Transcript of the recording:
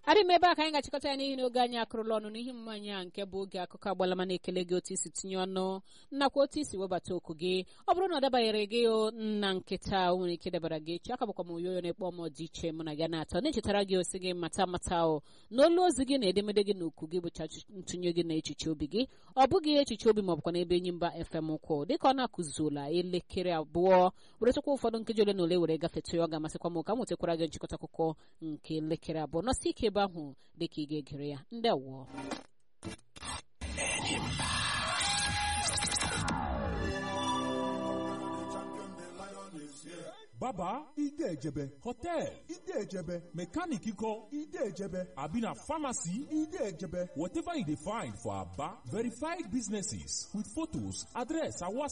adị m ebe a ka anyị ga-achịkọta ya n'ihi na oge anyị akụrụla ọnụ n'ihi mmanya a nke bụ oge akụkọ agbalama na-ekele gị otu isi tinye ọnụ nakwa otu isi webata okwu gị ọ bụrụ na ọ dabanyere gị na nkịta o nwere ike dabara gị echi aka bụkwa m oyoyo na-ekpọ m dị iche mụ na gị na-atọ na-echetara gị osi gị mata mata o na olu ozi gị na edemede gị na okwu gị bụcha ntụnye gị na echiche obi gị ọ bụghị echiche obi ma ọ bụkwa n'ebe enyi mba fm kwụ dịka ọ na-akụzuola elekere abụọ weretakwa ụfọdụ nkeji ole na ole were gafetụ ya ọ ga-amasịkwa m ka m nwetakwara gị nchịkọta akụkọ nke elekere abụọ nọsi ike ebe ahụ dịka ị ga-egere ya ndị awụọ baba ide ejebe hotel ide ejebe mechanic ikọ ide ejebe abi na pharmacy ide ejebe whatever you dey find for aba verified businesses with photos address and whatsapp